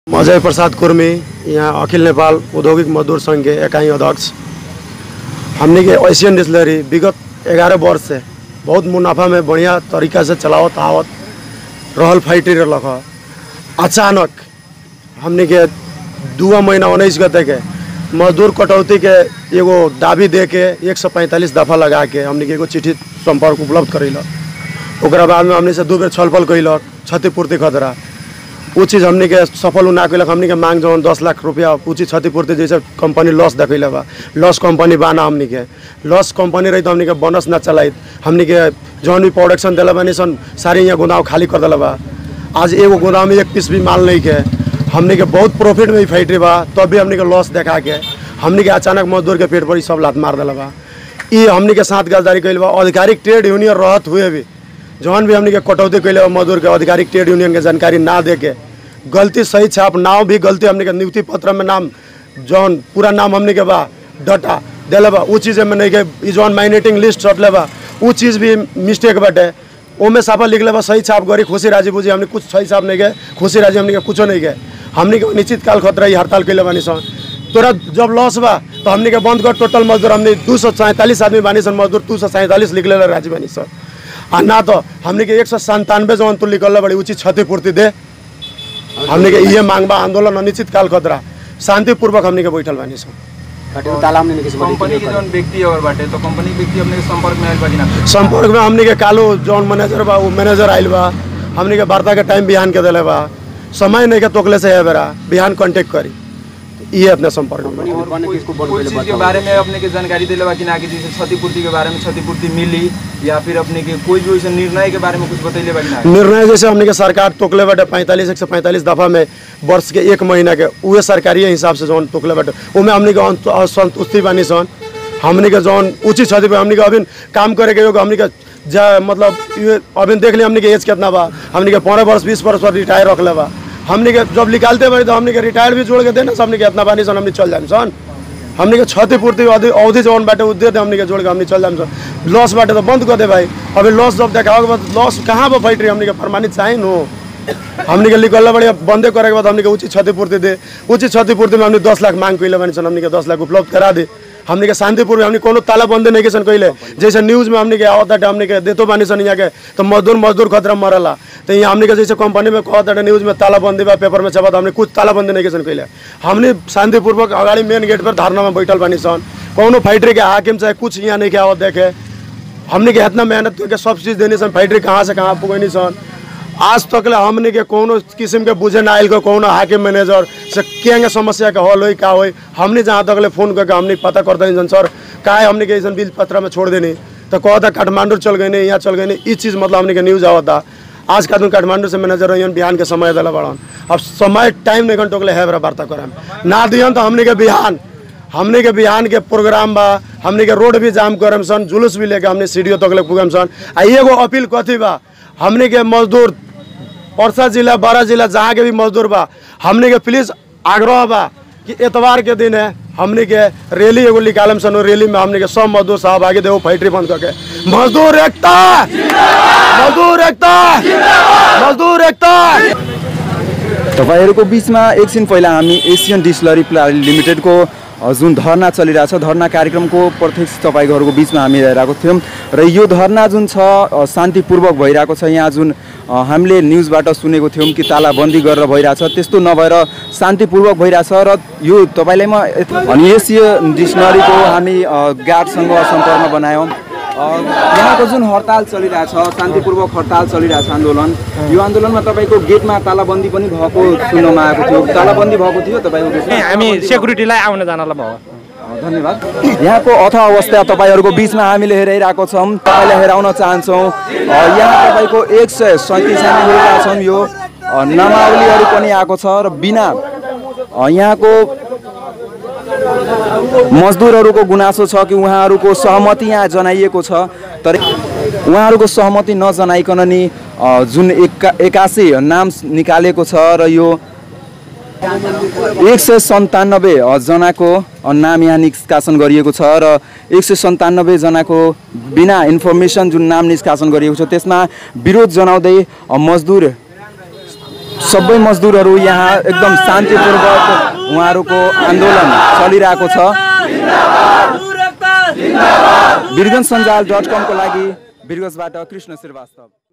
अजय प्रसाद कुर्मी यहाँ अखिल नेपाल औद्योगिक मजदूर संघ के इकाई अध्यक्ष हमने के एशियन डिस्लरी विगत ग्यारह वर्ष से बहुत मुनाफा में बढ़िया तरीका से चलावत आवत रहल फैक्ट्री रख अचानक हमने के दुआ महीना उन्नीस गते के मजदूर कटौती के एगो दाबी दे के एक सौ पैंतालीस दफा लगा के हमने के एगो चिट्ठी संपर्क उपलब्ध करेलक ओकरा बाद में हमने से दू बेर छलफल कैलक क्षतिपूर्ति खतरा उ चीज़ हमने के सफल ना कैलक हमने के मांग जौन दस लाख रुपया उ चीज़ क्षतिपूर्ति जैसे कंपनी लॉस देखैले बा लॉस कंपनी बा ना हमने के लॉस कंपनी रही तो हमने के बोनस ना चलाइत हमने के जौन भी प्रोडक्शन दिला बानी सन सारे यहाँ गोदाम खाली कर दिला बा आज एगो गोदाम में एक पीस भी माल नहीं के हमने के बहुत प्रॉफिट में ही फैक्ट्री बा तब भी हमने के लॉस देखा के हमने के अचानक मजदूर के पेट पर ही सब लात मार दिला बा ई हमने के साथ गद्दारी कैल बा आधिकारिक ट्रेड यूनियन रहत हुए भी जौन भी हमने के कटौती कैले बा मजदूर के आधिकारिक ट्रेड यूनियन के जानकारी ना दे के गलती सही छाप नाव भी गलती हमने के नियुक्ति पत्र में नाम जौन पूरा नाम हमने के बा डटा दिले बा उ चीज़ में नहीं के ई जौन माइनेटिंग लिस्ट रटले बा उ चीज़ भी मिस्टेक बाटे ओमे साफा लिखले बा सही छाप गरी खुशी राजी बुझी हमने कुछ सही छाप नहीं गए खुशी राजी हमने के कुछो नहीं गए हमने के निश्चित काल खतरा ही हड़ताल कैले बानी सन तोरा जब लॉस बा तो हमने के बंद कर टोटल मजदूर हमने दू सौ सैंतालीस आदमी बानी सन मजदूर दू सौ सैंतालीस लिख ले राजी बानी सन आ ना तो हमने के एक सौ संतानवे जौन तू लिखल बड़ी उचित क्षतिपूर्ति दे हमने के ये मांग बा आंदोलन अनिश्चित काल खतरा शांतिपूर्वक हमने के बैठल बानी सन बाटे तो ताला हमने किसी कंपनी के जौन व्यक्ति और बाटे तो कंपनी के व्यक्ति अपने के संपर्क में आयल बा कि ना संपर्क में हमने के कालो जौन मैनेजर बा वो मैनेजर आइल बा हमने के वार्ता के टाइम बिहान के दिले बा समय नहीं के तोकले से है बेरा बिहान कांटेक्ट करी ये अपने संपर्क में बा। बने किसको बोल कोई पहले चीज के बताओ बारे में अपने के जानकारी दिले बा कि ना कि जैसे क्षतिपूर्ति के बारे में क्षतिपूर्ति मिली या फिर अपने के कोई भी वैसे निर्णय के बारे में कुछ बतैले बा कि ना निर्णय जैसे हमने के सरकार तोकले बाटे पैंतालीस एक सौ पैंतालीस दफा में वर्ष के एक महीना के उहे सरकारी हिसाब से जौन तोकले बाटे उमे हमने के अंत- असंतुष्टि बानी सन हमने के जौन उचित क्षति पे हमने के अभी काम करे के योग हमने के जा मतलब ये अभी देख लिया हमने के एज कितना बा हमने के पंद्रह वर्ष बीस वर्ष पर रिटायर रखले बा हमने के जब निकालते बारी तो हमने के रिटायर भी जोड़ के देना हमने के इतना बानी सन हमने चल जाए सन हमने के क्षतिपूर्ति अवधि अवधि जौन बाटे उ दे दे हमने के जोड़ के हमने चल जाए सन लॉस बाटे तो बंद कर दे भाई अभी लॉस जब देखा होगा लॉस कहाँ पर फैक्ट्री हमने के प्रमाणित चाहिए नो हमने के निकलना बढ़िया बंदे करे के बाद हमने के उचित क्षतिपूर्ति दे उचित क्षतिपूर्ति में हमने दस लाख मांग कैले बनी सन हमने के दस लाख उपलब्ध करा दे हमने के शांतिपूर्ण हमने कोनो ताला बंदे नहीं के सन कैले जैसे न्यूज में हमने के आवत बाटे हमने के देतो बानी सन यहाँ के तो मजदूर मजदूर खतरा मरला तो यहाँ हमने के जैसे कंपनी में कहत बाटे न्यूज में ताला बंदी बा पेपर में छपत हमने कुछ ताला बंदी नहीं के सन कैले हमने शांतिपूर्वक अगाड़ी मेन गेट पर धारणा में बैठल बानी सन कोनो फैक्ट्री के हाकिम चाहे कुछ यहाँ नहीं के आवत देखे हमने के इतना मेहनत करके सब चीज़ देनी सन फैक्ट्री कहाँ से कहाँ पुगनी सन आज तक ले हमने के कोनो किस्म के बुझे ना आयल को कोनो हाकिम मैनेजर से केंगे समस्या के हल होई का होई हमने जहाँ तक ले फोन करके हमने पता कर देनी सन सर का है हमने के ऐसा बिल पत्र में छोड़ देनी तो कहता काठमांडू चल गई नहीं यहाँ चल गई नहीं इस चीज़ मतलब हमने के न्यूज़ आवता आज का दिन काठमांडू से मैनेजर रही बिहान के समय दिला बड़न अब समय टाइम नहीं घंटों के लिए है बड़ा वार्ता करें ना दियन तो हमने के बिहान हमने के बिहान के प्रोग्राम बा हमने के रोड भी जाम करम सन जुलूस भी लेके हमने सीढ़ियों तक ले पुगम सन आ एगो अपील कथी बा हमने के मजदूर परसा जिला बारह जिला जहाँ के भी मजदूर बा हमने के प्लीज आग्रह बा कि एतवार के दिन है हमने के रैली एगो निकालम सन ओइ रैली में हमने के सब मजदूर सहभागी देव फैक्ट्री बंद करके मजदूर एकता मजदूर एकता मजदूर एकता तपाईँहरूको बिचमा एकछिन पहिला हामी एसियन डिस्लरी प्ला लिमिटेडको अ, जुन धरना चलिरहेछ धरना कार्यक्रमको प्रत्यक्ष तपाईँहरूको बिचमा हामी हेरिरहेको थियौँ र यो धरना जुन छ अ, शान्तिपूर्वक भइरहेको छ यहाँ जुन अ, हामीले न्युजबाट सुनेको थियौँ कि तालाबन्दी गरेर भइरहेछ त्यस्तो नभएर शान्तिपूर्वक भइरहेछ र यो तपाईँलाई म यत- अनि एसियन डिक्सनरीको हामी अ, गार्डसँग सम्पर्कमा बनायौँ अ, यहाँको जुन हडताल चलिरहेछ शान्तिपूर्वक हडताल चलिरहेछ आन्दोलन यो आन्दोलनमा तपाईँको गेटमा तालाबन्दी पनि भएको सुन्नमा आएको थियो तालाबन्दी भएको थियो तपाईँको गेटमा? हामी सेक्युरिटीलाई आउन जानलाई भयो अ, धन्यवाद यहाँको अथ अवस्था तपाईँहरूको बिचमा हामीले हेराइरहेको छौँ तपाईँलाई हेराउन चाहन्छौँ अ, यहाँ तपाईँको एक सय सैँतिस हामी हेरेका छौँ यो अ, नामावलीहरू पनि आएको छ र बिना अ, यहाँको मजदुरहरूको गुनासो छ कि उहाँहरूको सहमति यहाँ जनाइएको छ तर उहाँहरूको सहमति नजनाइकन नि अ, जुन एका एकासी नाम निकालेको छ र यो एक सय सन्तानब्बे जनाको नाम यहाँ निष्कासन गरिएको छ र एक सय सन्तानब्बे जनाको बिना इन्फर्मेसन जुन नाम निष्कासन गरिएको छ त्यसमा विरोध जनाउँदै अ, मजदुर सबै मजदुरहरू यहाँ एकदम शान्तिपूर्वक उहाँहरूको आन्दोलन चलिरहेको छ बिरगन्ज सञ्जाल डट कमको लागि बिरगन्जबाट कृष्ण श्रीवास्तव